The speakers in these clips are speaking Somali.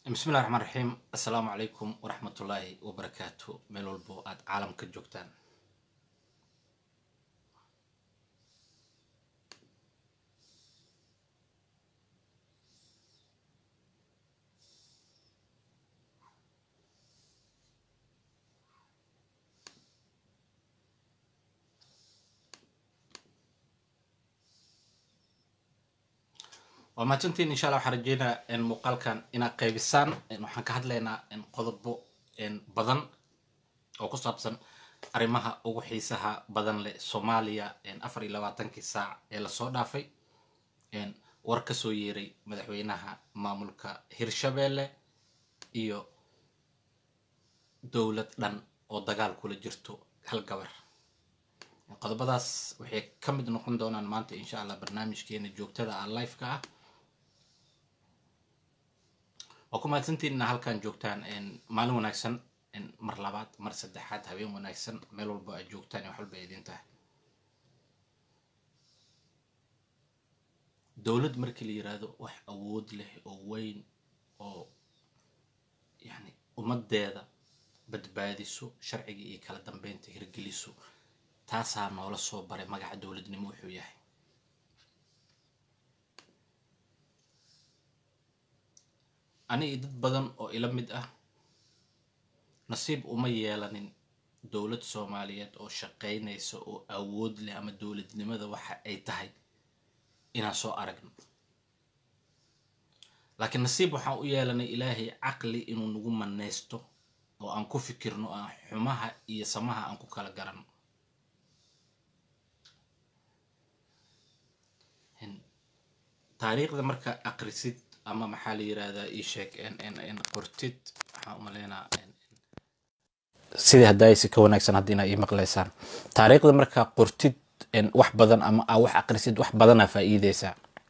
bismillahi raxmaan raxiim assalaamu calaykum waraxmatullaahi wabarakaatu meel walbo aada caalamka joogtaan waa mahadsantiin insha alla waxaan rajeynaa muuqaalkan inaad qaybisaan waxaan ka hadlaynaa qodobo badan oo ku saabsan arrimaha ugu xiisaha badan leh soomaaliya afar iyo labaatankii saac ee lasoo dhaafay war kasoo yeeray madaxweynaha maamulka hirshabeelle iyo dowlad dhan oo dagaal kula jirto hal gabar qodobadaas waxay ka mid noqon doonaan maanta insha allah barnaamijkeena joogtada ah liveka ah waa ku mahadsantiinna halkan joogtaan maalin wanaagsan mar labaad mar saddexaad habeen wanaagsan meel walbo aad joogtaan wax walba idin tahay dowlad markii la yiraahdo wax awood leh oo weyn oo yani ummadeeda badbaadiso sharciga iyo kala dambeynta hirgeliso taasaa noola soo baray magaca dowladnimo wuxuu yahay aniga dad badan oo ila mid ah nasiib uma yeelanin dowlad soomaaliyeed oo shaqaynaysa oo awood leh ama dowladnimada waxa ay tahay inaan soo aragno laakiin nasiib waxaan u yeelanay ilaahay caqli inuu nagu manaysto oo aan ku fikirno aan xumaha iyo samaha aan ku kala garanno taariikhda marka aqrisid ama maxaa la yirahdaa ii sheeg qortid waxaan umaleynaa sidii haddaaysi ka wanaagsan hadda inaa ii maqlaysaan taariikhda markaa qortid wax badan ama aa wax aqrisid wax badanaa faa'iideysaa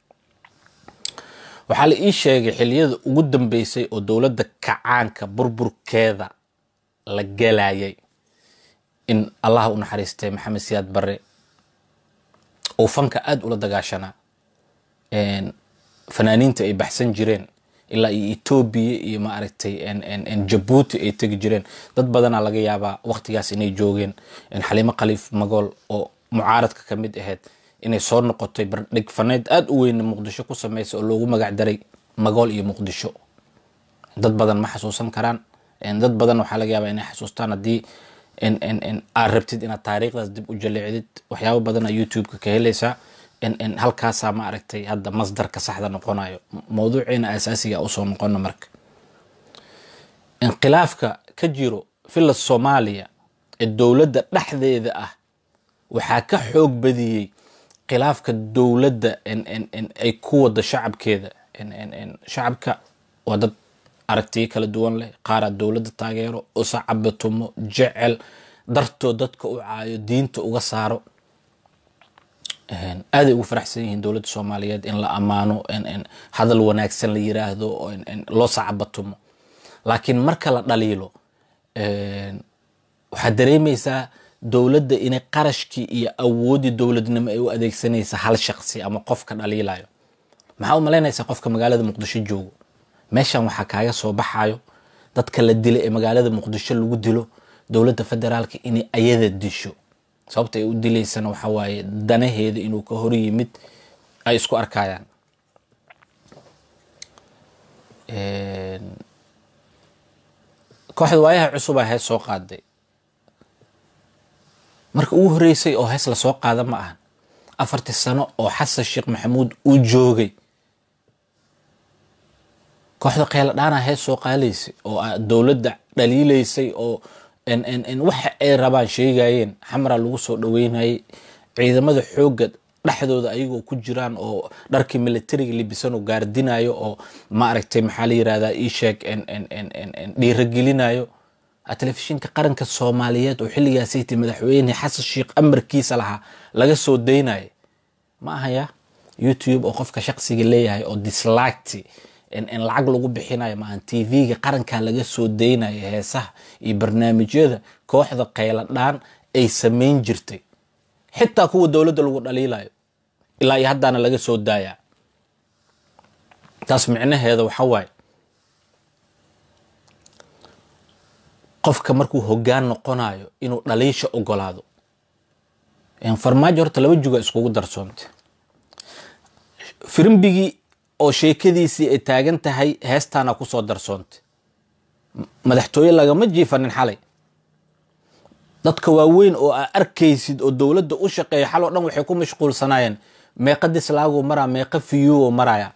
waxaa la ii sheegay xiliyada ugu dambeysay oo dowladda kacaanka burburkeeda la galayay in allaha u naxariistay maxamed siyaad barre uu fanka aada ula dagaashanaa fanaaniinta ay baxsan jireen ilaa iyo etoobiya iyo maaragtay jabuuti ay tegi jireen dad badanaa laga yaabaa waqtigaas inay joogeen xaliimo khaliif magool oo mucaaradka ka mid ahayd inay soo noqotay bardhig faneyd aada u weyn muqdisho ku sameysa oo loogu magac daray magool iyo muqdisho dad badan ma xasuusan karaan dad badan waxaa laga yaabaa inay xasuustaan haddii aad rabtid inaad taariikhdaas dib u jaleecdid waxyaabo badanaa youtube-ka ka helaysaa halkaasaa ma aragtay hadda masdarka saxda noqonayo mawduuciina asaasiga usoo noqono marka inqilaafka ka jiro villa soomaaliya ee dowladda dhexdeeda ah waxaa ka xoog badiyey khilaafka dowladda ay ku wada shacabkeeda shacabka waa dad aragtiyo kala duwan leh qaaraa dowladda taageero usacabatumo jecel dartood dadka u caayo diinta uga saaro aaday ugu faraxsan yihiin dowladda soomaaliyeed in la ammaano hadal wanaagsan la yiraahdo loo sacabatumo laakiin marka la dhaliilo waxaad dareemaysaa dowladda inay qarashkii iyo awoodii dowladnimo ay u adeegsanaysa hal shaqsi ama qofka dhaliilayo maxaa u malaynaysaa qofka magaalada muqdisho joogo meeshan waxaa kaaga soo baxayo dadka la dila ee magaalada muqdisho lagu dilo dowladda federaalka inay ayada disho sababta ay u dilaysana waxaa waaye danaheeda inuu ka hor yimid ay isku arkayaan kooxda waayaha cusubaa hees soo qaaday marka ugu horeysay oo hees lasoo qaada ma ahan afartii sano oo xasan sheekh maxamuud uu joogay kooxda kheyla dhaana hees soo qaadaysay oo dowladda dhaliilaysay oo waxa ay rabaan sheegayeen xamraa lagu soo dhaweynayay ciidamada xoogga dhexdooda ayagoo ku jiraan oo dharkii militariga libisan oo gaardinayo oo maaragtay maxaa la yirahdaa ii sheeg dhiiragelinayo telefishinka qaranka soomaaliyeed oo xilligaasayta madaxweyne xasan sheekh amarkiisa lahaa laga soo daynayo ma ahaya youtube oo qofka shaqsiga leeyahay oo dislagti in lacag lagu bixinayo maahan tv-ga qarankaa laga soo daynayo heesaha iyo barnaamijyada kooxda kheyladhaan ay samayn jirtay xitaa kuwa dowladda lagu dhaliilayo ilaa iyo haddaana laga soo daayaa taas micnaheeda waxa waaye qofka markuu hoggaan noqonayo inuu dhaliisha ogolaado farmaajo horta laba juga iskugu darsoontay firimbigii oo sheekadiisii ay taagan tahay heestaana kusoo darsoontay madaxtooye lagama jiifanin xalay dadka waaweyn oo aa arkaysid oo dowladda u shaqeeya xal oo dhan waxay ku mashquulsanaayeen meeqa dislaagu maraa meeqa fiyuo maraya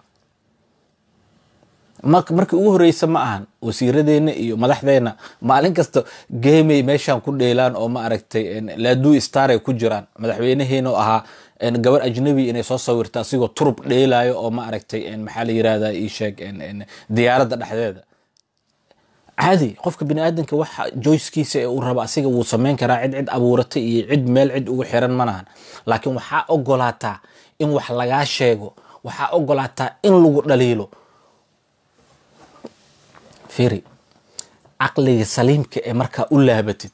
markii ugu horeysa ma ahan wasiiradeenna iyo madaxdeenna maalin kasta geemay meeshaan ku dheelaan oo ma aragtay laaduu star ay ku jiraan madaxweynaheena ahaa gabar ajnabi inay soo sawirta asigoo turub dheelayo oo ma aragtay maxaa la yirahda isheeg diyaaradda dhexdeeda caadi qofka bini aadamka waxa joyskiisa ee uu raba asiga wuu sameyn karaa cid cid abuuratay iyo cid meel cid ugu xiran malahan laakiin waxaa ogolaataa in wax lagaa sheego waxaa ogolaataa in lagu dhaliilo firi caqliga saliimka ee markaa u laabatid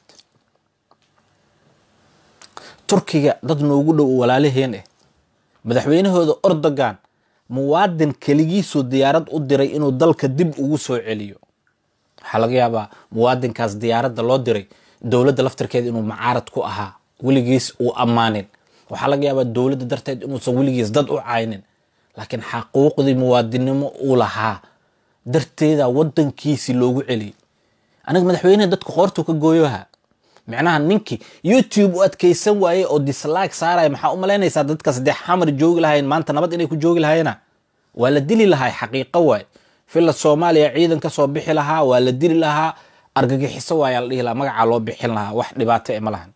turkiga dad noogu dhow walaalaheen eh madaxweynahooda ordogan muwaadin keligiisuu diyaarad u diray inuu dalka dib ugu soo celiyo waxaa laga yaabaa muwaadinkaas diyaaradda loo diray dowladda laftirkeeda inuu macaarad ku ahaa weligiis uu ammaanin waxaa laga yaabaa dowladda darteed inuusan weligiis dad u caynin laakiin xaquuqdii muwaadinnimo uu lahaa darteeda wadankiisii loogu celiyay aniga madaxweyneha dadka qoortuu ka gooyoha micnaha ninkii youtube u adkeysan waaye oo dislaag saaraya maxaa u malaynaysaa dadkaas dee xamar joogi lahayen maanta nabad inay ku joogi lahaayena waa la dili lahaa xaqiiqo waay villa soomaaliya ciidan ka soo bixi lahaa waa la dili lahaa argagixiso waayaa la dhihi lahaa magacaa loo bixin lahaa wax dhibaato e ma lahan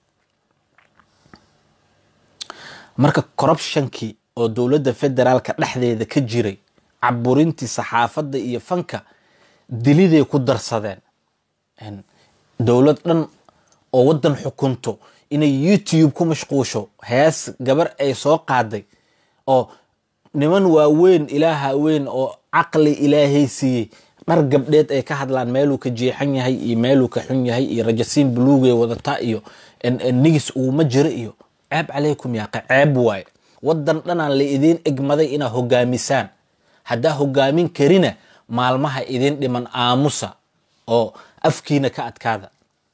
marka corruptionkii oo dowladda federaalka dhexdeeda ka jiray caburintii saxaafadda iyo fanka diliday ku darsadeen dowlad dhan oo waddan xukunto inay youtube ku mashquusho hees gabar ay soo qaaday oo niman waaweyn ilaaha weyn oo caqli ilaahay siiyey dhar gabdheed ay ka hadlaan meeluu ka jeexan yahay iyo meeluu ka xun yahay iyo rajasiin buluugay wadataa iyo nigis uguma jiro iyo ceeb calaykum yaaqa ceeb waaye waddan dhanaan la idiin egmaday inaa hogaamisaan haddaa hogaamin karina maalmaha idin dhiman aamusa oo afkiina ka adkaada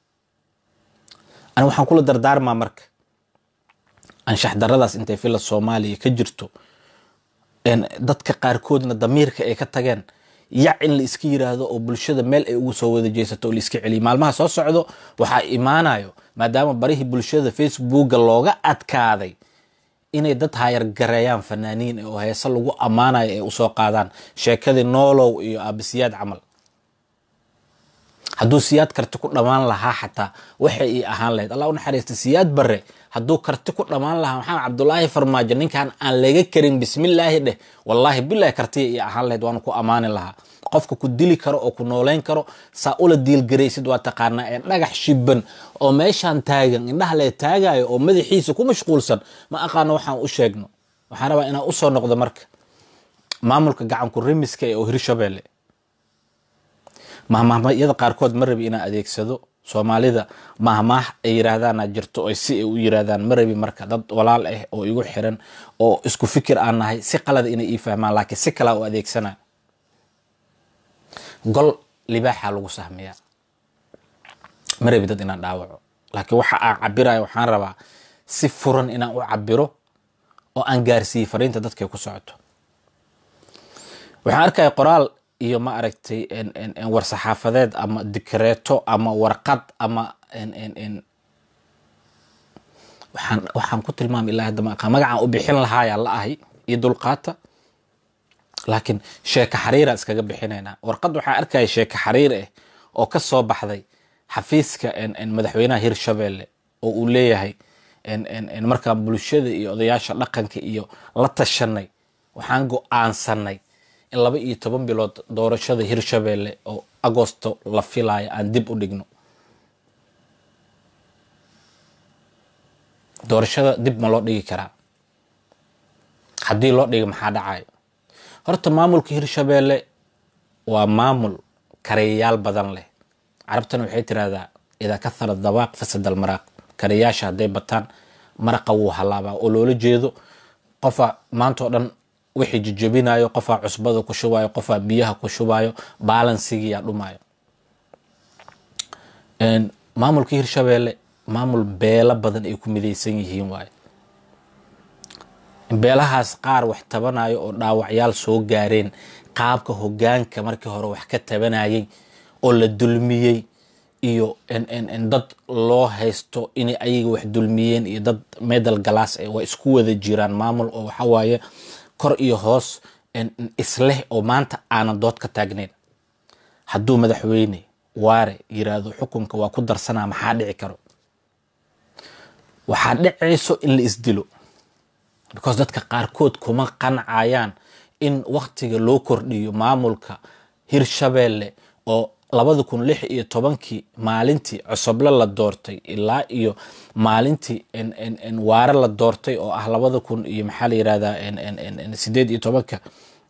ani waxaan kula dardaarmaa marka anshax daradaas intay villa soomaaliya ka jirto dadka qaarkoodna damiirka ay ka tageen yac in la iska yiraahdo oo bulshada meel ay ugu soo wada jeesato oo la iska celiyo maalmaha soo socdo waxaa imaanayo maadaama barihii bulshada facebooka looga adkaaday inay dad hayargareeyaan fanaaniin oo heese lagu ammaanayo ay usoo qaadaan sheekadii noolow iyo aabisiyaad camal hadduu siyaad karti ku dhammaan lahaa xataa waxay ii ahaan lahayd allah u naxariista siyaad bare hadduu karti ku dhammaan lahaa maxamed cabdulaahi farmaajo ninkan aan laga karin bismillaahi dheh wallaahi bilahi kartiya ii ahaan lahayd waanu ku ammaani lahaa qofka ku dili karo oo ku nooleyn karo saa ula diilgaraysid waa taqaanaa ee dhagax shiban oo meeshaan taagan indhaha lee taagayo oo madaxiisa ku mashquulsan ma aqaano waxaan u sheegno waxaan rabaa inaan usoo noqdo marka maamulka gacanku remiska ee oo hirshabeelle mahmaahyada qaarkood ma rabi inaan adeegsado soomaalida mahmaah ay yiraahdaan jirto o si ay u yiraahdaan ma rabi marka dad walaal ah oo igu xiran oo isku fikir aan nahay si qalada inay ii fahmaan laakiin si kalaa u adeegsana gol libaaxa lagu sahmiyaa ma rabi dad inaan dhaawaco laakiin waxa aan cabirayo waxaan rabaa si furan inaan u cabiro oo aan gaarsiiyey fariinta dadkay ku socoto waxaan arkaya qoraal iyo ma aragtay war saxaafadeed ama dikreeto ama warqad ama waxaan waxaan ku tilmaamay ilaa hadda maaqaan magacaan u bixin lahaayaa la ahay iyo dulqaata laakiin sheeko xariira iskaga bixinaynaa warqad waxaa arkaya sheeko xariir ah oo ka soo baxday xafiiska madaxweynaha hirshabeelle oo uu leeyahay markaan bulshada iyo odayaasha dhaqanka iyo la tashanay waxaan go-aansanay in laba iyo toban bilood doorashada hirshabeelle oo agosto la filayo aan dib u dhigno doorashada dib ma loo dhigi karaa haddii loo dhiga maxaa dhacayo horta maamulka hirshabeelle waa maamul karayayaal badan leh carabtana waxay tirahdaa idaa kahara dabaaq fasad almaraaq karayaasha hadday bataan maraqa wuu halaabaa oo loola jeedo qofa maanta oo dhan wixii jijabinayo qofaa cusbada ku shubayo qofaa biyaha ku shubayo balansigiyaa dhumayo maamulka hirshabeelle maamul beelo badan ay ku midaysan yihiin waaye beelahaas qaar wax tabanayo oo dhaawacyaal soo gaareen qaabka hogaanka markii hore wax ka tabanayay oo la dulmiyey iyo dad loo haysto inay ayaga wax dulmiyeen iyo dad medal galaas waa isku wada jiraan maamul oo waxawaaye kor iyo hoos isleh oo maanta aanan dood ka taagnayn hadduu madaxweyne waare yiraahdo xukunka waa ku darsanaa maxaa dhici karo waxaa dhicayso in la isdilo because dadka qaarkood kuma qancayaan in waktiga loo kordhiyo maamulka hirshabeelle oo labada kun lix iyo tobankii maalintii cosoble la doortay ilaa iyo maalintii waare la doortay oo ah labada kun iyo maxaa la yirahdaa sideed iyo tobanka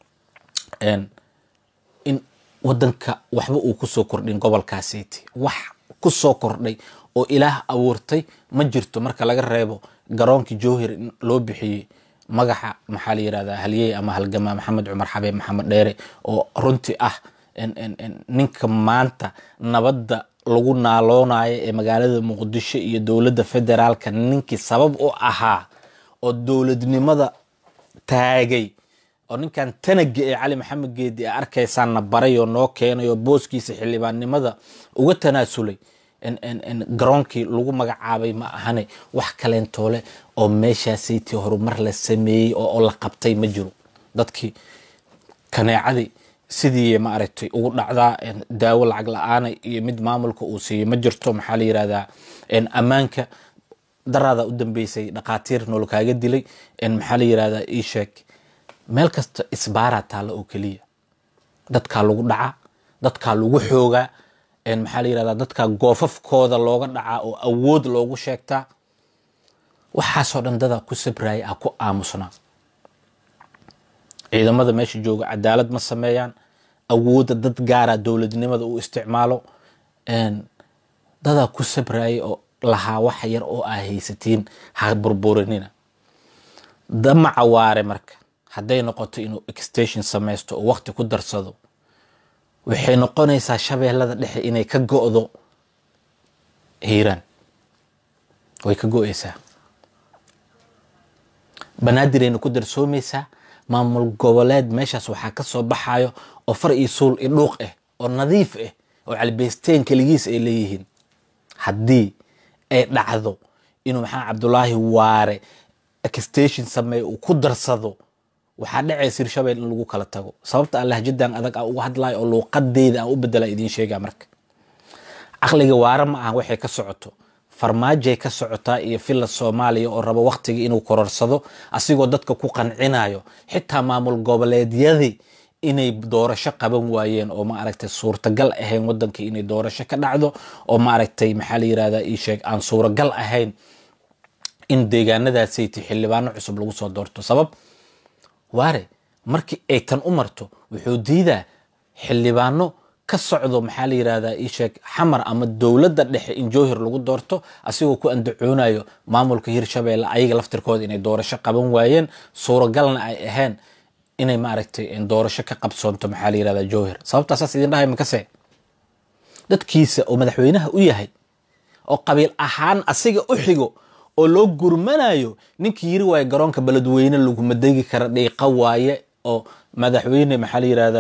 in wadanka waxba uu kusoo kordhin gobolkaasiti wax kusoo kordhay oo ilaah abuurtay ma jirto marka laga reebo garoonkii jowhir in loo bixiyey magaxa maxaa la yirahdaa halyey ama halgamaa maxamed cumar xabeeb maxamed dheere oo runtii ah ninka maanta nabadda lagu naaloonayo ee magaalada muqdisho iyo dowladda federaalka ninkii sabab u ahaa oo dowladnimada taagay oo ninkan tanaga ee cali maxamed geedi a arkaysaanna baray oo noo keenay oo booskiisa xildhibaannimada uga tanaasulay garoonkii lagu magacaabay ma ahane wax kaleentoole oo meeshaasaytii horumar la sameeyey oo la qabtay ma jiro dadkii kaneecadii sidii maaragtay ugu dhacdaa daawo lacag la-aana iyo mid maamulka uu siiyey ma jirto maxaa la yirahdaa ammaanka daraada u dambeysay dhaqaatiir nool kaaga dilay maxaa la yirahdaa ii sheeg meel kasta isbaaraa taalla oo keliya dadkaa lagu dhacaa dadkaa lagu xoogaa maxaa la yirahdaa dadkaa goofafkooda looga dhacaa oo awood loogu sheegtaa waxaasoo dhan dadaa ku sabraya ah ku aamusnaa ciidamada meesha jooga cadaalad ma sameeyaan awoodda dad gaara dowladnimada u isticmaalo dadaa ku sabrayay oo lahaa wax yar oo aa haysatiin ha burburinina damaca waare marka hadday noqoto inuu extension samaysto oo waqti ku darsado waxay noqonaysaa shabeellada dhexe inay ka go-do hiiraan way ka go-eysaa banaadirayna ku darsoomaysaa maamul goboleed meeshaas waxaa ka soo baxayo oo far iyo suul i dhuuq ah oo nadiif ah oo calibeysteen keligiis ay leeyihiin haddii ay dhacdo inuu maxaa cabdulaahi waare extension sameeye uu ku darsado waxaa dhacaysa hirshabeel in lagu kala tago sababta aan lahjadan adag aan uga hadlayo oo luuqadeyda aan u bedela idiin sheegaa marka caqliga waare ma aha waxay ka socoto farmaajay ka socotaa iyo filla soomaaliya oo rabo waqtigii inuu kororsado asigoo dadka ku qancinayo xitaa maamul goboleedyadii inay doorasho qaban waayeen oo maaragtay suurtagal ahayn wadanka inay doorasho ka dhacdo oo maaragtay maxaa la yirahdaa ii sheeg aan suuragal ahayn in deegaanadaasaytii xildhibaano cusub lagu soo doorto sabab waare markii ay tan u marto wuxuu diidaa xildhibaano ka socdo maxaa la yirahdaa ii sheeg xamar ama dowladda dhexe in jowhir lagu doorto asigoo ku andacoonayo maamulka hirshabeelle ayaga laftirkooda inay doorasho qaban waayeen suuragalna ay ahayn inay maaragtay doorasho ka qabsoonto maxaa la yirahdaa jowhir sababtaa saas idin dhahay makase dadkiisa oo madaxweynaha u yahay oo qabiil ahaan asiga u xigo oo loo gurmanayo ninkii yiri waaye garoonka beledweyne laguma degi kara dhiiqa waaye oo madaxweyne maxaa la yirahdaa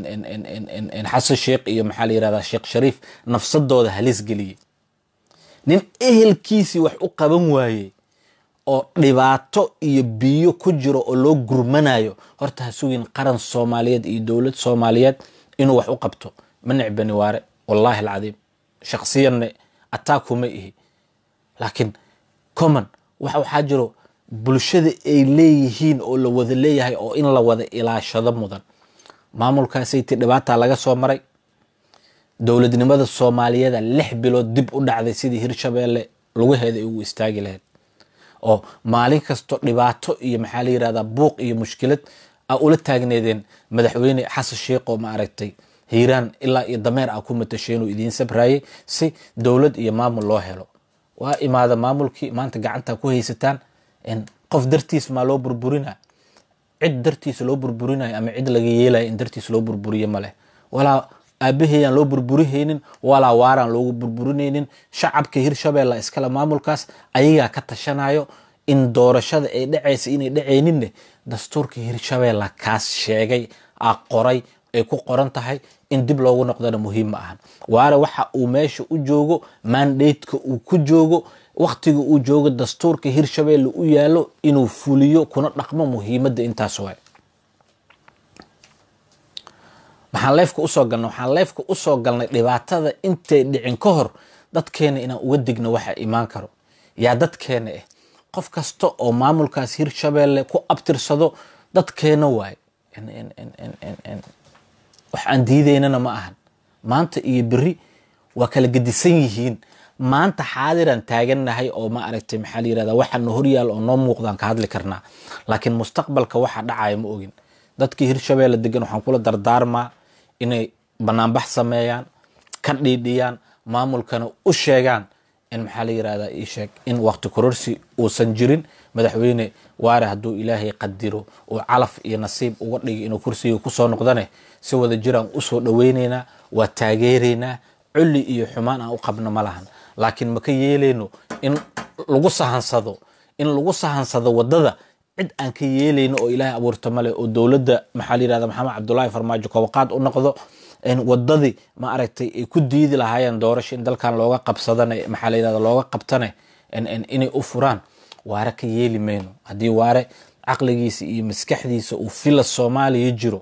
xasan sheekh iyo maxaa la yirahdaa sheekh shariif nafsadooda halis geliyey nin ehelkiisii wax u qaban waayey oo dhibaato iyo biyo ku jiro oo loo gurmanayo horta ha sugin qaran soomaaliyeed iyo dowlad soomaaliyeed inuu wax u qabto ma necbani waare wallaahi alcadiim shaksiyanne ataakuma ihi laakiin common wax waxaa jiro bulshada ay leeyihiin oo la wada leeyahay oo in la wada ilaashado mudan maamulkaasaytii dhibaataa laga soo maray dowladnimada soomaaliyeeda lix bilood dib u dhacday sidii hirshabeelle lugaheeda ay ugu istaagi lahayd oo maalin kasto dhibaato iyo maxaa la yirahdaa buuq iyo mushkilad a ula taagneedeen madaxweyne xasan sheekh oo maaragtay hiiraan ilaa iyo dameer a ku matasheenuu idiin sabrayay si dowlad iyo maamul loo helo waa imaada maamulkii maanta gacanta ku haysataan qof dartiis maa loo burburina cid dartiisa loo burburinayo ama cid laga yeelayo in dartiis loo burburiyo maleh walaa aabaheyaan loo burburihaynin walaa waaraan loogu burburinaynin shacabka hirshabeelle iskale maamulkaas ayagaa ka tashanayo in doorashada ay dhacaysa inay dhacayninne dastuurka hirshabeelle kaas sheegay a qoray ay ku qoran tahay in dib loogu noqdana muhiim ma ahan waare waxa uu meesha u joogo mandateka uu ku joogo waktiga uu joogo dastuurka hirshabeelle u yaalo inuu fuliyo kuna dhaqmo muhiimadda intaas waay maxaan leefka usoo galnay waxaan leefka usoo galnay dhibaatada intay dhicin ka hor dadkeena inaan uga digno waxa imaan karo yaa dadkeena ah qof kasta oo maamulkaas hirshabeelle ku abtirsado dadkeena waay wax aan diidaynana ma ahan maanta iyo beri waa kala gedisan yihiin maanta xaadiraan taagannahay oo ma aragtay maxaa la yirahda waxa na horyaal oo noo muuqdaan ka hadli karnaa laakiin mustaqbalka waxa dhacaya ma ogin dadkii hirshabeelle degan waxaan kula dardaarmaa inay banaanbax sameeyaan ka dhiidhiyaan maamulkana u sheegaan in maxaa la yirahdaa ii sheeg in waqti kororsi uusan jirin madaxweyne waare hadduu ilaahay qadiro uu calaf iyo nasiib uga dhigi inuu kursiga kusoo noqdane si wada jiraan usoo dhaweyneynaa waa taageeraynaa culli iyo xumaan aan u qabno ma lahan laakiin maka yeelayno in lagu sahansado in lagu sahansado wadada cid aan ka yeelayno oo ilaahay abuurta male oo dowladda maxaa la yirahda maxamed cabdullaahi farmaajo kobaqaad u noqdo wadadii ma aragtay ay ku diidi lahaayeen doorasho in dalkan looga qabsadane maxaa la yirahda looga qabtane inay u furaan waare ka yeeli mayno haddii waare caqligiisa iyo maskaxdiisa uu fila soomaaliya jiro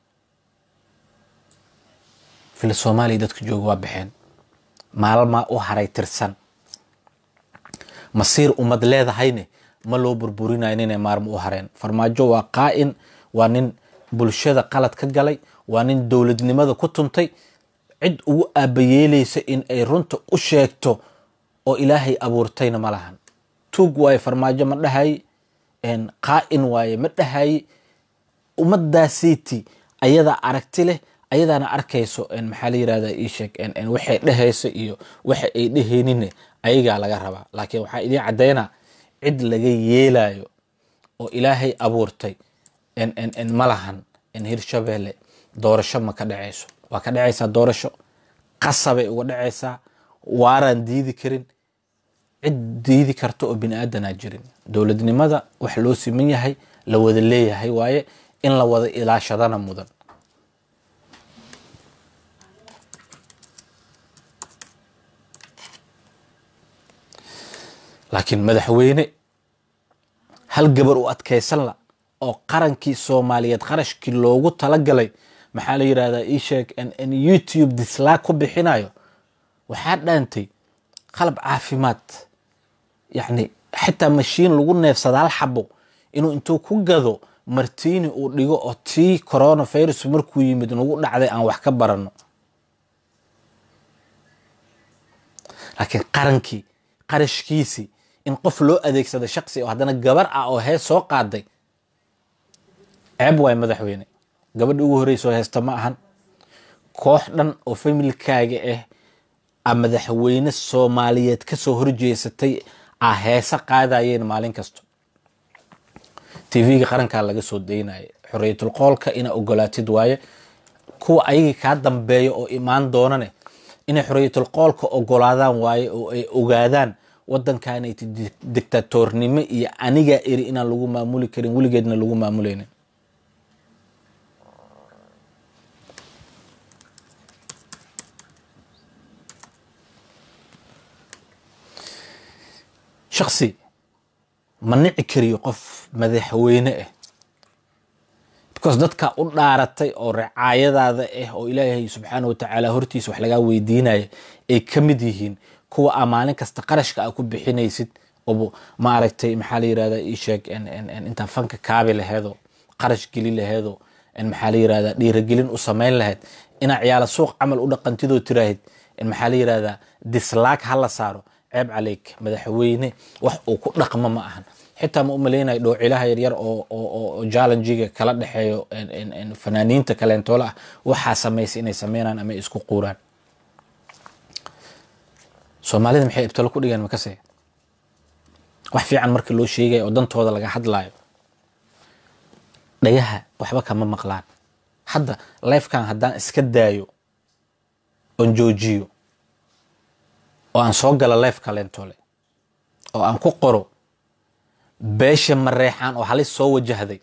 fila soomaaliya dadka jooga waa baxeen maalmaa u haray tirsan masiir ummad leedahayne ma loo burburinayo inay maarmo u hareen farmaajo waa qaa'in waa nin bulshada qalad ka galay waa nin dowladnimada ku tuntay cid ugu aabayeelaysa in ay runta u sheegto oo ilaahay abuurtayna ma lahan tuug waaye farmaajo ma dhahaye qaa'in waaye ma dhahaye ummadaasiiti ayadaa aragti leh ayadaana arkayso maxaa la yirahda ii sheeg waxay dhehayso iyo waxa ay dhehayninne ayagaa laga rabaa laakiin waxaa idiin caddaynaa cid laga yeelayo oo ilaahay abuurtay ma lahan hirshabeelle doorasho ma ka dhacayso waa ka dhacaysaa doorasho qasabay uga dhacaysaa waaraan diidi karin cid diidi karta oo bini aadanaa jirin dowladnimada wax loo siman yahay la wada leeyahay waaye in la wada ilaashadana mudan laakiin madaxweyne hal gabar u adkaysan la oo qarankii soomaaliyeed qarashkii loogu talagalay maxaa la yirahdaa ii sheeg youtube dislaag ku bixinayo waxaa dhaantay qalab caafimaad yacni xitaa mashiin lagu neefsada hal xabo inuu intuu ku gado martiini uu dhigo oo tii coronavirus markuu yimid nagu dhacday aan wax ka barano laakiin qarankii qarashkiisii in qof loo adeegsado shaqsi oo haddana gabar ah oo hees soo qaaday ceeb waay madaxweyne gabadha ugu horreysoo heesta ma ahan koox dhan oo familkaaga ah a madaxweyne soomaaliyeed kasoo horjeesatay a heese qaadayeen maalin kasto tv-ga qarankaa laga soo daynaya xorriyatul qoolka inaa ogolaatid waaye kuwa ayagii kaa dambeeya oo imaan doonane inay xorriyatul qoolka ogolaadaan waaye oo ay ogaadaan wadankaanay dictatornimo iyo anigaa eri inaan lagu maamuli karin weligeedna lagu maamulaynin shaksi ma nici kariyo qof madaxweyne ah because dadka u dhaaratay oo ricaayadaada ah oo ilaahay subxaana watacaala hortiisa wax lagaa weydiinaya ay ka mid yihiin kuwa aa maalin kasta qarashka aa ku bixinaysid oo ma aragtay maxaa la yirahda ii sheeg intaa fanka kaabi laheedo qarash geli laheedo maxaa la yirahda dhiiragelin u samayn lahayd inaa ciyaala suuq camal u dhaqantidoo tiraahid maxaa la yirahdaa dislaag ha la saaro ceeb caleyk madaxweyne wax uu ku dhaqmo ma ahan xitaa ma u malaynayo dhoocilaha yaryar oo jallenjiga kala dhexeeyo fanaaniinta kaleentoole ah waxaa samaysa inay sameynaan ama isku quuraan soomaalida maxay ibtalo ku dhigeen makase wax fiican marka loo sheegaya oo dantooda laga hadlayo dhagaha waxba kama maqlaan hadda lifekan haddaan iska daayo oon joojiyo oo aan soo galo leef kaleentole oo aan ku qoro beesha mareexaan oo halis soo wajahday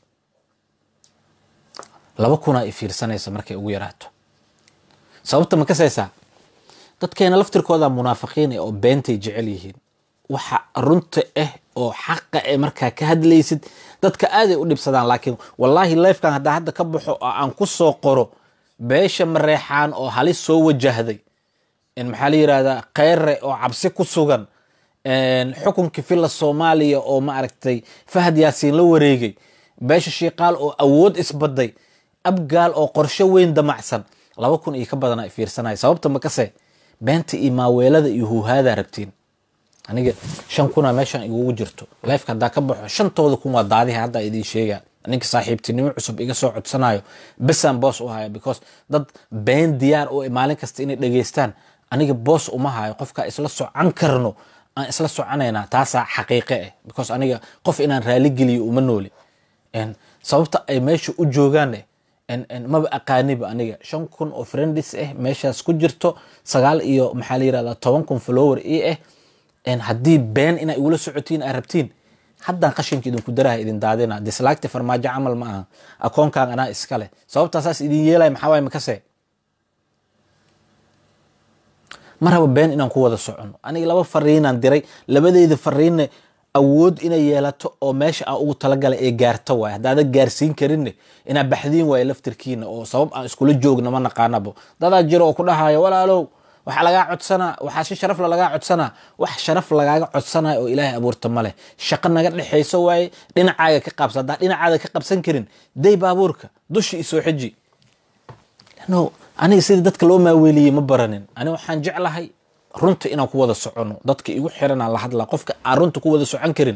laba kunaa i fiirsanaysa markay ugu yaraato sababta ma kasaysaa dadkeena laftirkooda munaafiqiin oo beentay jecel yihiin waxa runta ah oo xaqa eh markaa ka hadlaysid dadka aaday u dhibsadaan laakiin wallaahi lifekan haddaa hadda ka baxo oo aan ku soo qoro beesha mareexaan oo halis soo wajahday maxaa la yirahdaa kheyre oo cabsi ku sugan xukunkii filla soomaaliya oo ma aragtay fahad yaasiin la wareegay beesha shiiqaal oo awood isbaday abgaal oo qorsho weyn damacsan laba kun iyo ka badana fiirsanaya sababta makase beenta iyo maaweelada iyo huuhaadaa rabtiin aniga shan kuna meeshan igugu jirto lifeka haddaa ka baxo shantooda kun waa daadiha haddaa idiin sheega ninka saaxiibtinimo cusub iga soo codsanayo besaan boos u haya because dad been diyaar u maalin kasta inay dhageystaan aniga boos uma hayo qofka isla socan karno aan isla soconaynaa taasaa xaqiiqe ah because aniga qof inaan raaligeliyo uma nooli sababta ay meesha u joogaan maba aqaaniba aniga shan kun oo friendis ah meeshaas ku jirto sagaal iyo maxaa la yirahdaa toban kun follower ii ah haddii been inaa igula socotiin aa rabtiin haddaan qashinka idinku daraha idin daadina dislaagta farmaajo camal ma aha akoonkan anaa iskale sababtaa saas idin yeelaya maxaa waay makase mar haba been inaan ku wada socono aniga laba fariinaan diray labadeyda fariinne awood inay yeelato oo meesha aan ugu talagalay ee gaarto waay haddaada gaarsiin karinne inaa baxdiin waayo laftirkiina oo sabab aan iskula joogna ma naqaanabo dadaa jiro oo ku dhahayo walaalow waxaa lagaa codsanaa waxaa si sharafla lagaa codsanaa wax sharaf lagaaga codsanayo oo ilaahay abuurta ma leh shaqo naga dhexayso waaye dhinacaaga ka qabsa haddaa dhinacaada ka qabsan karin day baabuurka dushi isoo xiji no aniga sidii dadka loo maaweeliyey ma baranin aniga waxaan jeclahay runta inaan ku wada socono dadka igu xiranaan la hadlaa qofka aan runta ku wada socon karin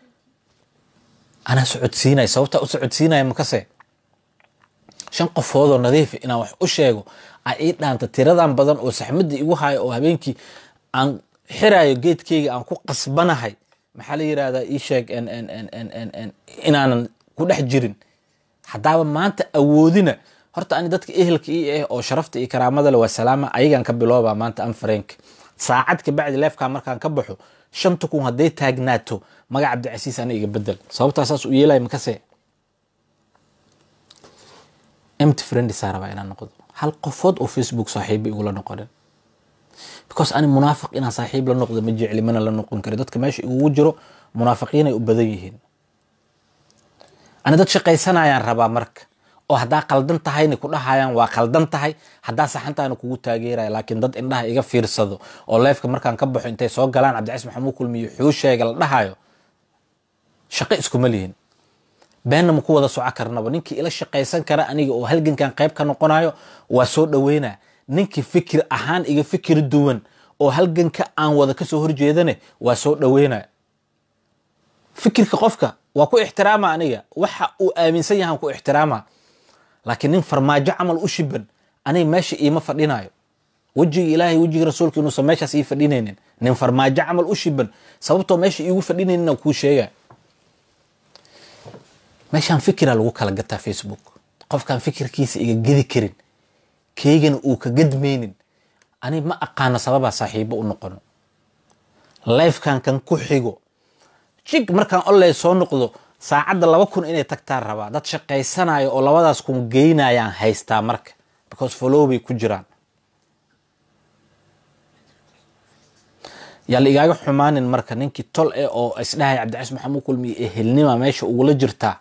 anaa socodsiinaya sababtaa u socodsiinaya makase shan qofoodoo nadiifa inaan wax u sheego a ii dhaanta tiradan badan oo saxmadii igu hayo oo habeenkii aan xirayo geedkeyga aan ku qasbanahay maxaa la yirahdaa ii sheeg inaanan ku dhex jirin haddaaba maanta awoodina horta ani dadka ehelka ii ah oo sharafta iyo karaamada le waa salaama ayagaan ka bilooba maanta an fareenka saacad kabacdi leefkaa markaan ka baxo shanta kun hadday taagnaato magac cabdicasiis ana iga bedel sababtaa saas u yeelaya makase empty friendsaa rabaa inaan noqdo hal qofood oo facebook saaxiiba igula noqonin because ani munaafiq inaan saaxiib la noqdo ma jecli mana la noqon kari dadka meesha igugu jiro munaafiqiinay u badan yihiin ani dad shaqaysanayaan rabaa marka oo haddaa qaldan tahayna ku dhahayaan waa qaldan tahay haddaa saxantahayna kugu taageeraya laakiin dad indhaha iga fiirsado oo leefka markaan ka baxo intay soo galaan cabdicais maxamuud kulmiyo xuu sheega la dhahayo shaqo iskuma lihin beenna ma ku wada soco karnaba ninkii ila shaqaysan kara aniga oo halgankan qayb ka noqonayo waa soo dhaweynaa ninkii fikir ahaan iga fikir duwan oo halganka aan wada kasoo horjeedane waa soo dhaweynaa fikirka qofka waa ku ixtiraama aniga waxa uu aaminsan yahan ku ixtiraama laakiin nin farmaajo camal u shiban aniga meesha iima fadhinayo wejiga ilaahay wejiga rasuulka inuusan meeshaas ii fadhinaynin nin farmaajo camal u shiban sababtoo meesha iigu fadhinaynin aan kuu sheega meeshaan fikira lagu kala gataa facebook qofkaan fikirkiisa iga gedi karin keygana uu ka gadmaynin ani ma aqaano sababaa saaxiibo u noqono lifekan kan ku xigo jig markaan oley soo noqdo saacadda laba kun inay tagtaan rabaa dad shaqaysanayo oo labadaas kun geynayaan haystaa marka because follow bay ku jiraan yaa la igaaga xumaanin marka ninkii tol eh oo isdhahay cabdicais maxamuud kulmiye ee helnima meesha ugula jirtaa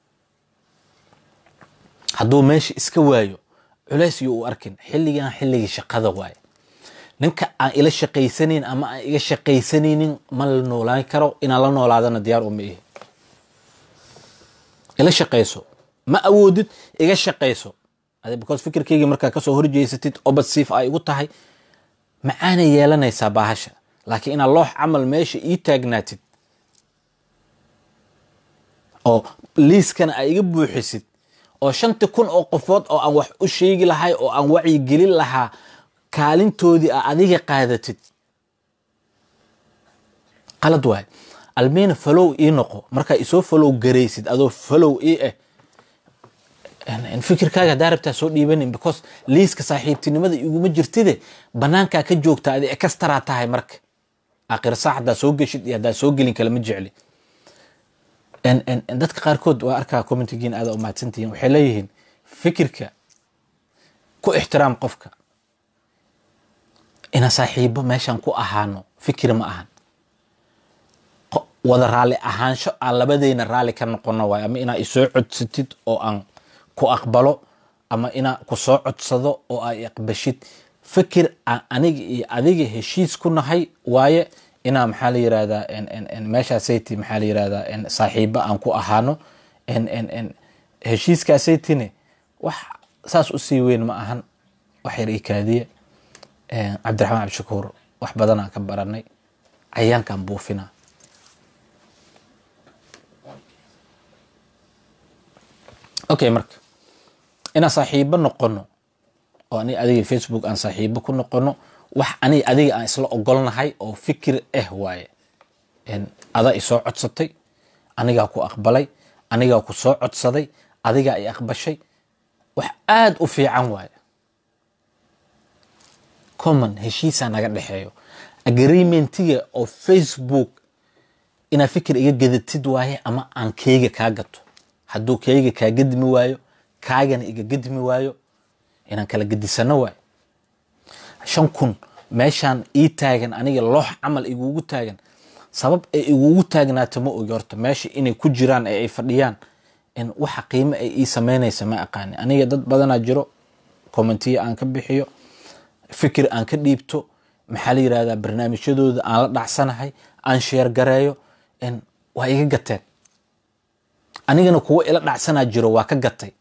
hadduu meesha iska waayo culays iyo u arkin xilligan xilligii shaqada waaye ninka aan ila shaqaysanayn ama aan iga shaqaysanaynin ma la noolaan karo inaan la noolaadana diyaar uma ihi ila shaqayso ma awoodid iga shaqayso because fikirkeyga markaa kasoo horjeysatid obadsiif ay igu tahay macaanay yeelanaysaa baahasha laakiin inaad loox camal meesha ii taagnaatid oo liiskana ay iga buuxisid oo shanti kun oo qofood oo aan wax u sheegi lahay oo aan wacyigelin lahaa kaalintoodii a adiga qaadatid qalad waay almiina falow ii noqo markaa isoo falow garaysid adoo falow ii ah fikirkaaga haddaa rabtaa soo dhiibanin because liiska saaxiibtinimada iguma jirtide banaankaa ka joogta adi ekastaraa tahay marka aakhir saac haddaa soo geshid iyo haddaa soo gelin kale ma jecli dadka qaarkood waa arkaa commentigiin aada u mahadsantihiin waxay leeyihiin fikirka ku ixtiraam qofka ina saaxiibo meeshan ku ahaano fikir ma ahan wada raalli ahaansho aan labadeyna raalli ka noqono waayo ama inaa isoo codsatid oo aan ku aqbalo ama inaa ku soo codsado oo ay aqbashid fikir aan aniga iyo adiga heshiis ku nahay waaye inaa maxaa la yirahdaa meeshaasayt maxaa la yirahdaa saaxiibo aan ku ahaano heshiiskaasaytine wax saas usii weyn ma ahan wax yar ii kaadiye cabdiraxmaan cabdishakuur wax badanaan ka baranay cayaankaan buufinaa okay marka inaan saaxiibo noqono oo ani adiga facebook aan saaxiibo ku noqono wax ani adiga aan isla ogolnahay oo fikir ah waaye adaa isoo codsatay anigaa ku aqbalay anigaa ku soo codsaday adigaa i aqbashay wax aada u fiican waaye common heshiisaa naga dhexeeyo agreementiga oo facebook inaad fikir iga gadatid waaye ama aan keyga kaa gato hadduu keyga kaa gadmi waayo kaagana iga gadmi waayo inaan kala gadisano waayo shan kun meeshaan ii taagan aniga loox camal igugu taagan sabab ay igugu taagnaato ma ogi horta meesha inay ku jiraan ee ay fadhiyaan in waxa qiimo ay ii sameynaysa ma aqaani aniga dad badanaa jiro commentiya aan ka bixiyo fikir aan ka dhiibto maxaa la yirahdaa barnaamijyadooda aan la dhacsanahay aan sheer gareeyo waa iga gateen anigana kuwa ila dhacsanaa jiro waa ka gatay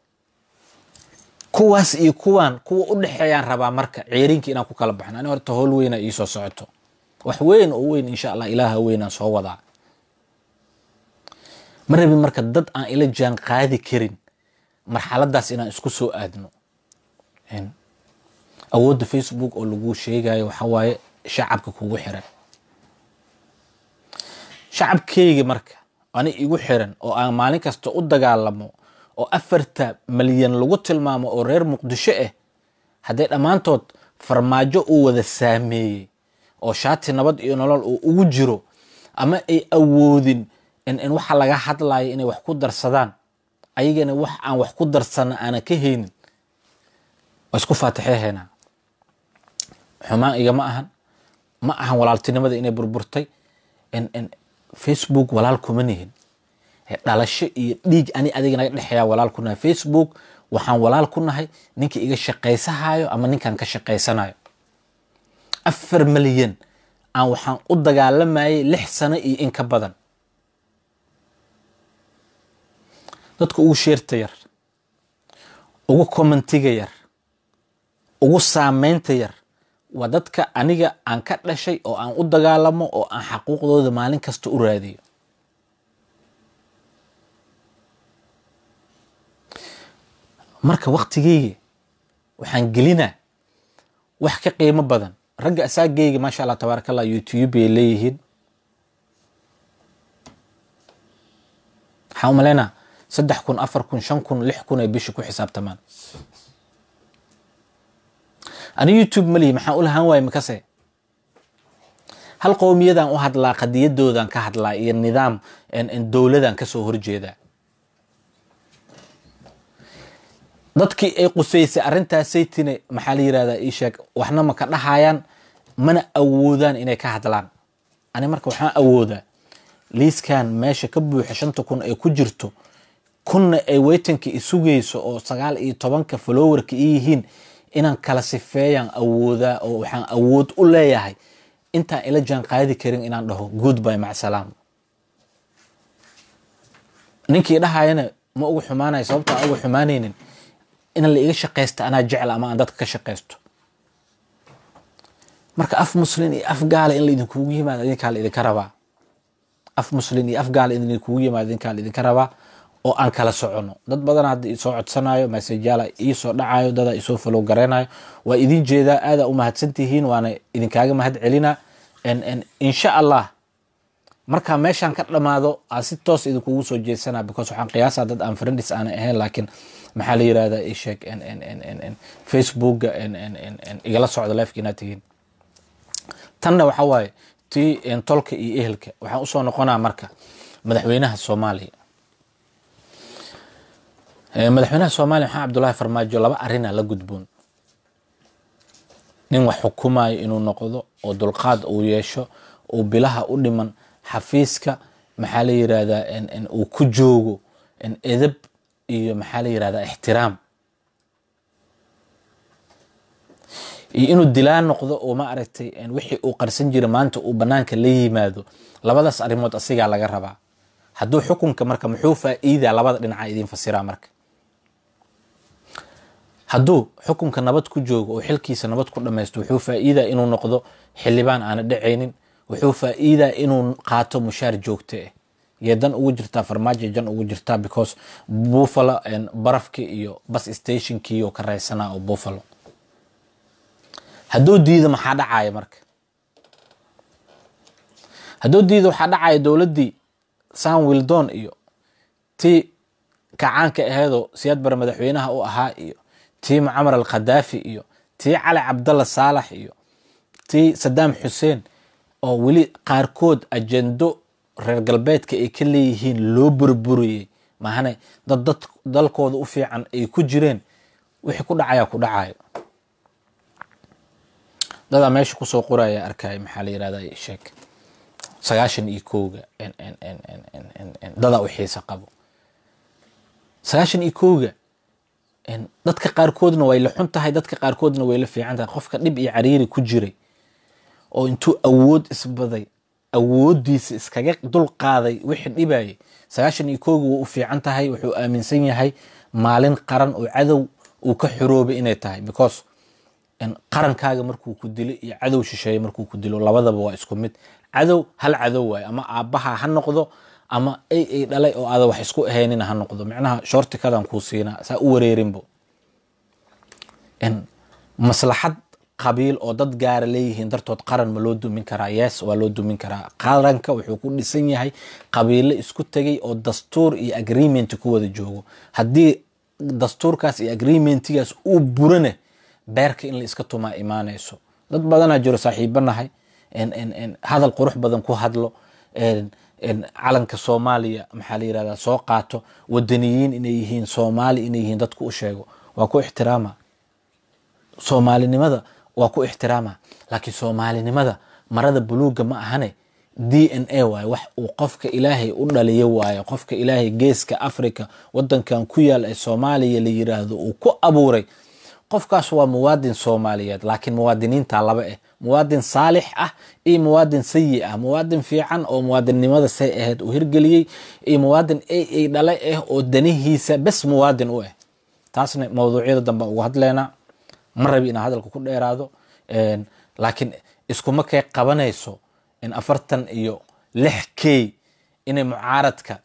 kuwaas iyo kuwaan kuwa u dhexeeyaan rabaa marka ceeriinka inaan ku kala baxno ani horta howl weyna iisoo socoto wax weyn oo weyn insha allah ilaaha weynaan soo wadaa ma rabin marka dad aan ila jaan qaadi karin marxaladaas inaan isku soo aadno awoodda facebook oo lagu sheegayo waxa waaye shacabka kugu xiran shacabkeyga marka ani igu xiran oo aan maalin kasta u dagaalamo oo afarta malyan lagu tilmaamo oo reer muqdisho ah hadday dhammaantood farmaajo uu wada saameeyey oo shaati nabad iyo nolol uu ugu jiro ama ay awoodin in waxa laga hadlayo inay wax ku darsadaan ayagana wax aan wax ku darsana aanan ka haynin waa isku faatixeheynaa xumaan igama ahan ma ahan walaaltinimada inay burburtay facebook walaal kuma nihin dhalasho iyo dhiig ani adiga naga dhexeeya walaal ku nahay facebook waxaan walaal ku nahay ninka iga shaqaysahayo ama ninkan ka shaqaysanayo afar malyan aan waxaan u dagaalamayay lix sano iyo in ka badan dadka ugu sheerta yar ugu commentiga yar ugu saameynta yar waa dadka aniga aan ka dhashay oo aan u dagaalamo oo aan xaquuqdooda maalin kasta u raadiyo marka waktigeyga waxaan gelinaa wax ka qiimo badan ragga asaageyga maasha allah tabaaraka allah youtube ay leeyihiin waxaan u malaynaa saddex kun afar kun shan kun lix kun ay bisha ku xisaabtamaan ani youtube malihi maxaan u lahaan waaye makase hal qowmiyadaan u hadlaa qadiyadoodan ka hadlaa iyo nidaam dowladan kasoo horjeedaa dadkii ay qusaysay arrintaasaytine maxaa la yirahdaa ii sheeg waxna ma ka dhahayaan mana awoodaan inay ka hadlaan ani marka waxaan awoodaa liiskan meesha ka buuxa shanta kun ay ku jirto kunna ay weytanka isugayso oo sagaal iyo tobanka followerka i yihiin inaan kala sifeeyaan awoodaa oo waxaan awood u leeyahay intaan ila jaan qaadi karin inaan dhaho goodby macsalaam ninkii dhahayana ma uga xumaanaya sababta aan uga xumaanaynin in la iga shaqaysta anaa jecla ama aan dadka ka shaqaysto marka af muslin iyo af gaala in laidinkugu yimaado idinkaa la idinka rabaa af muslin iyo af gaala in laidinkugu yimaado idinkaa la idinka rabaa oo aan kala socono dad badan hadda isoo codsanayo masajyaala iisoo dhacayo dadaa isoo falow gareynayo waa idin jeedaa aadaa u mahadsantihiin waana idinkaaga mahad celina insha allah marka meeshaan ka dhammaado aan si toos idinkugu soo jeesanaa because waxaan qiyaasaa dad aan friendis aanay ahayn laakiin maxaa la yirahdaa isheeg facebooka igala socda lifeka inaad tihiin tanna waxa waaye tii tolka iyo ehelka waxaan usoo noqonaa marka madaxweynaha soomaaliya madaxweynaha soomaaliya maxamed cabdullaahi farmaajo laba arina la gudboon nin wax xukumayo inuu noqdo oo dulqaad uu yeesho uu bilaha u dhiman xafiiska maxaa la yirahdaa uu ku joogo edab iyo maxaa la yirahdaa ixtiraam iyo inuu dilaan noqdo oo ma aragtay wixii uu qarsan jira maanta uu banaanka la yimaado labadaas arrimood asigaa laga rabaa hadduu xukunka marka muxuu faa-iidaa labada dhinaca idiin fasiraa marka hadduu xukunka nabad ku joogo oo xilkiisa nabad ku dhamaysto wuxuu faa-iidaa inuu noqdo xildhibaan aana dhacaynin wuxuu faa-iidaa inuu qaato mushaar joogto ah yee dan ugu jirtaa farmaajo jan ugu jirtaa because buffalo barafki iyo bus stationkii oo ka raysanaa oo buffalo hadduu diido maxaa dhacaya marka hadduu diido waxaa dhacaya dowladdii san wildon iyo tii kacaanka aheedoo siyaad bare madaxweynaha u ahaa iyo tii mucamar al khadaafi iyo tii cali cabdalla saalax iyo tii sadaam xuseen oo weli qaarkood ajendo reer galbeedka ay ka leeyihiin loo burburiyey maahane dad dad dalkooda u fiican ay ku jireen wixii ku dhacaya ku dhacayo dadaa meesha kusoo qoraya arkaya maxaa la yirahda sheeg sagaashan iyo kowga dadaa u xiisa qabo sagaashan iyo kowga dadka qaarkoodna way la xun tahay dadka qaarkoodna way la fiican tahay qofka dhib iyo cariiri ku jiray oo intuu awood isbaday awoodiisa iskaga dul qaaday wixii dhibayay sagaashan iyo kowga waa u fiican tahay wuxuu aaminsan yahay maalin qaran oo cadow uu ka xoroobay inay tahay because qarankaaga markuu ku dilo iyo cadow shisheeye markuu ku dilo labadaba waa isku mid cadow hal cadow waayo ama aabbaha ha noqdo ama ay ay dhalay oo aada wax isku ahaynina ha noqdo micnaha shortikadan kuu siinaa saa u wareerinbo maslaxad qabiil oo dad gaara leeyihiin dartood qaran ma loo dumin karaa yes waa loo dumin karaa qaranka wuxuu ku dhisan yahay qabiilo isku tegay oo dastuur iyo agreement ku wada joogo haddii dastuurkaas iyo agreementigaas uu burane beerka in la iska tumaa imaanayso dad badanaa jiro saaxiibanahay hadal qurux badan ku hadlo calanka soomaaliya maxaa la yirahdaa soo qaato wadaniyiin inay yihiin soomaali inay yihiin dadku u sheego waa ku ixtiraama soomaalinimada waa ku ixtiraama laakiin soomaalinimada marada buluuga ma ahane d n a waayo wax uu qofka ilaahay u dhaliyo waayo qofka ilaahay geeska africa wadankan ku yaal ee soomaaliya la yiraahdo uu ku abuuray qofkaas waa muwaadin soomaaliyeed laakiin muwaadiniinta laba ah muwaadin saalix ah iyo muwaadin sayi ah muwaadin fiican oo muwaadinnimada say ahayd uu hirgeliyey iyo muwaadin a a dhale ah oo danihiisa bes muwaadin u ah taasna mawduucyada dambe uga hadleynaa ma rabi inaa hadalka ku dheeraado laakiin iskuma kay qabanayso in afartan iyo lix k inay mucaaradka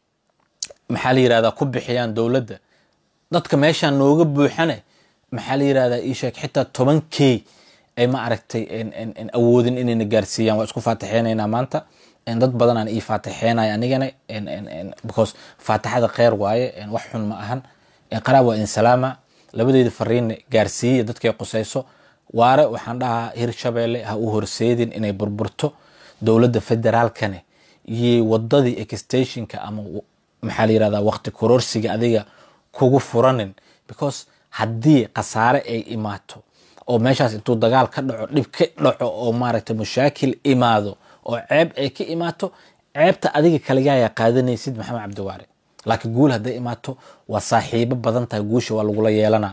maxaa la yirahdaa ku bixiyaan dowladda dadka meeshaan nooga buuxane maxaa la yirahdaa ii sheeg xitaa toban k ay ma aragtay awoodin inayna gaarsiiyaan waa isku faatixeynaynaa maanta dad badanaan ii faatixeynaya anigana because faatixada kheyr waaye wax xun ma ahan qaraab waa insalaama labadeeda fariinna gaarsiiya dadkay qusayso waare waxaan dhahaa hirshabeelle ha u horseedin inay burburto dowladda federaalkane iyo wadadii exstationka ama maxaa la yirahdaa waqti kororsiga adiga kugu furanin because haddii khasaare ay imaato oo meeshaas intuu dagaal ka dhaco dhib ka dhaco oo maaragtay mushaakil imaado oo ceeb ay ka imaato ceebta adiga kaligaaya qaadanaysid maxamed cabdiwaare laakiin guul hadday imaato waa saaxiibo badan tahay guusha waa lagula yeelanaa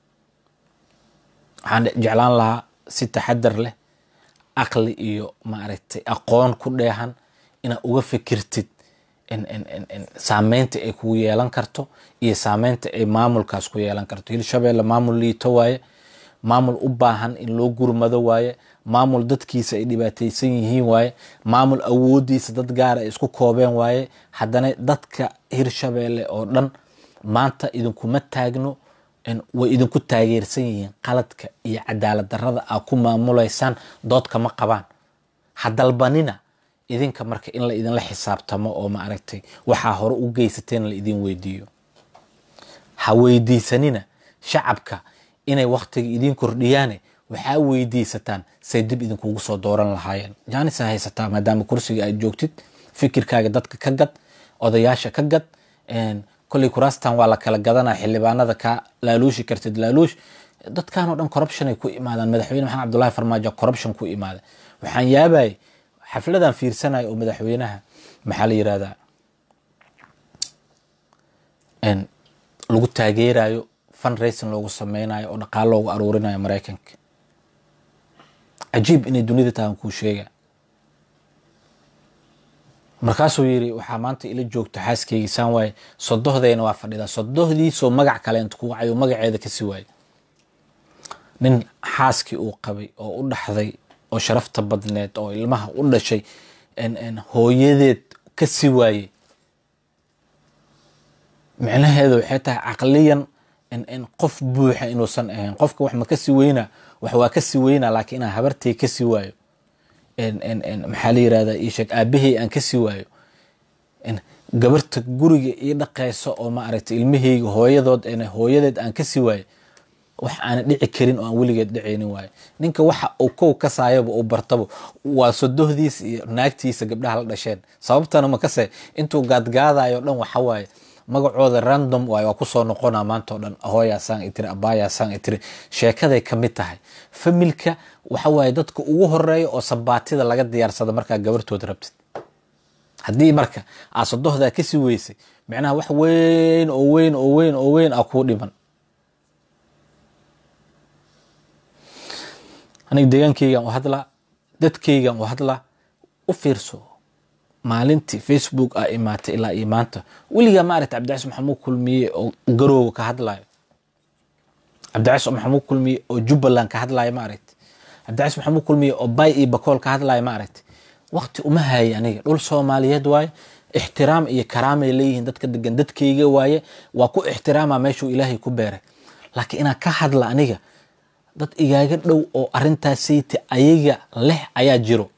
waxaan jeclaan lahaa si taxadar leh aqli iyo maaragtay aqoon ku dheehan inaad uga fikirtid saameynta ay kugu yeelan karto iyo saameynta ay maamulkaas ku yeelan karto hirshabeelle maamul liito waaye maamul u baahan in loo gurmado waaye maamul dadkiisa ay dhibaataysan yihiin waaye maamul awoodiisa dad gaara ay isku koobeen waaye haddana dadka hirshabeelle oo dhan maanta idinkuma taagno way idinku taageersan yihiin qaladka iyo cadaalad darada aa ku maamulaysaan doodkama qabaan ha dalbanina idinka marka in la idinla xisaabtamo oo ma aragtay waxaa hore u geysateen la idin weydiiyo ha weydiisanina shacabka inay waktiga idin kordhiyaane waxaa weydiisataan say dib idinkugu soo dooran lahaayeen jaanis haysataa maadaama kursiga aad joogtid fikirkaaga dadka ka gad odayaasha ka gad kolley kuraastan waa la kala gadanaa xildhibaanada kaa laaluushi kartid laaluush dadkan oo dhan corruption ay ku imaadaan madaxweyne maxamed cabdullahi farmaajo corruption ku imaada waxaan yaabayay xafladan fiirsanayo oo madaxweynaha maxaa la yirahdaa lagu taageerayo fundraising loogu sameynayo oo dhaqaalo loogu aruurinayo maraykanka cajiib inay dunida tahan kuu sheega markaasuu yiri waxaa maanta ila joogto xaaskeygi saan waaye sodohdeyna waa fadhidaa sodohdiisoo magac kale inta ku wacayo magaceeda kasi waaye nin xaaskii uu qabay oo u dhaxday oo sharafta badneed oo ilmaha u dhashay hooyadeed ka si waaye micnaheedu waxay tahay caqliyan qof buuxa inuusan ahayn qofka wax ma kasi weynaa wax waa kasi weynaa laakiin inaan habartay kasi waayo maxaa la yirahdaa ii sheeg aabahey aan kasi waayo gabarta guriga ii dhaqeyso oo ma aragtay ilmaheyga hooyadood hooyadeed aan kasi waayo wax aana dhici karin oo aan weligeed dhicaynin waayo ninka waxa uu kow kasaayaba uu bartaba waa sodohdiisa iyo naagtiisa gabdhaha la dhasheen sababtana makase intuu gaadgaadayo dhan waxa waaye magacooda random waay waa kusoo noqonaa maanta o dhan hooyaasaan itiri abaayaasaan itiri sheekaday ka mid tahay familka waxa waaye dadka ugu horeeya oo sabaatida laga diyaarsada markaa gabartood rabtid haddii marka aa sodohdaa kasi weysay micnaha wax weyn oo weyn oo weyn oo weyn a kuu dhiman aniga deegaankeygan u hadlaa dadkeygan u hadlaa u fiirso maalintii facebook a imaatay ilaa iyo maanta weligaa maaragta cabdicais maxamuud kulmiye oo garooga ka hadlayo cabdicais maxamuud kulmiye oo jubbaland ka hadlayo ma aragti cabdicais maxamuud kulmiye oo bay iyo bakool ka hadlayo ma aragti wakti uma haye aniga dhul soomaaliyeed waaye ixtiraam iyo karaamay leeyihiin dadka degan dadkeyga waaye waa ku ixtiraama meeshuu ilaahay ku beeray laakiin inaan ka hadla aniga dad igaaga dhow oo arintaasayta ayaga leh ayaa jiro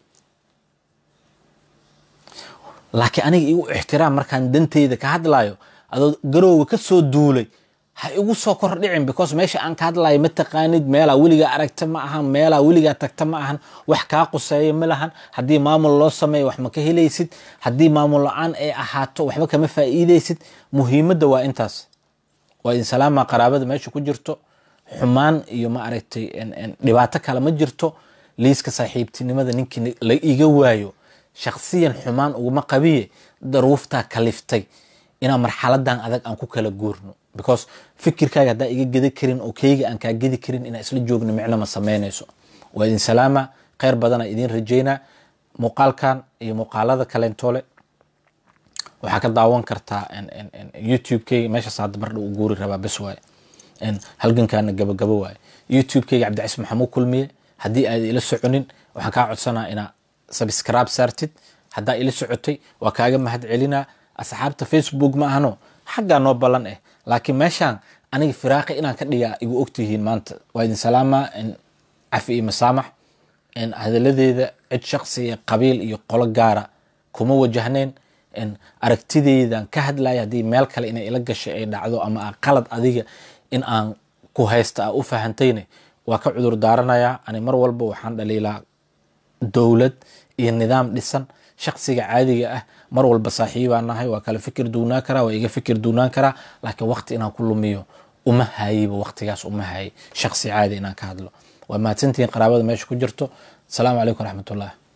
laakiin aniga igu ixtiraam markaan danteyda ka hadlayo adoo garowga ka soo duulay ha igu soo kor dhicin because meesha aan ka hadlayo ma taqaanid meelaa weligaa aragta ma ahan meelaa weligaa tagta ma ahan wax kaa quseeya ma lahan haddii maamul loo sameeyo wax ma ka helaysid haddii maamul la-aan ay ahaato waxba kama faa'iideysid muhiimadda waa intaas waa idin salaama qaraabada meesha ku jirto xumaan iyo ma aragtay dhibaato kale ma jirto liiska saaxiibtinimada ninkii la iga waayo shaksiyan xumaan uguma qabiye daruuftaa kaliftay inaan marxaladan adag aan ku kala guurno because fikirkaaga haddaa iga gedi karin oo keyga aan kaa gedi karin inaan isla joogno micno ma sameynayso waa idin salaama kheyr badana idin rajeynaa muuqaalkan iyo muuqaalada kaleentoole waxaa ka daawan kartaa youtube-keyga meeshaas hadda mardha u guuri rabaa bes waaye halgankaana gabagabo waaye youtube-keyga cabdicais maxamuud kulmiye haddii aad ila soconin waxaan kaa codsanaa inaa subscribe saartid haddaa ila socotay waa kaaga mahad celinaa asxaabta facebook ma ahano xaggaa noo ballan eh laakiin meeshaan aniga firaaqi inaan ka dhigaa igu ogtihiin maanta waa idin salaama cafi iyo masaamax hadaladeeda cid shaksi iyo qabiil iyo qolo gaara kuma wajahnayn aragtideydan ka hadlaya haddii meel kale inay ila gashay ay dhacdo ama qalad adiga in aan ku haysta a u fahantayne waa ka cudur daaranayaa ani mar walba waxaan dhaliilaa dowlad iyo nidaam dhisan shaksiga caadiga ah mar walba saaxiibaa nahay waa kala fikir duunaan karaa waa iga fikir duunaan karaa laakiin waqti inaan ku lumiyo uma hayiba waqtigaas uma hayay shaksi caadi inaan ka hadlo waa mahadsantihiin qaraabada meesha ku jirto asalaamu calaykum waraxmatullah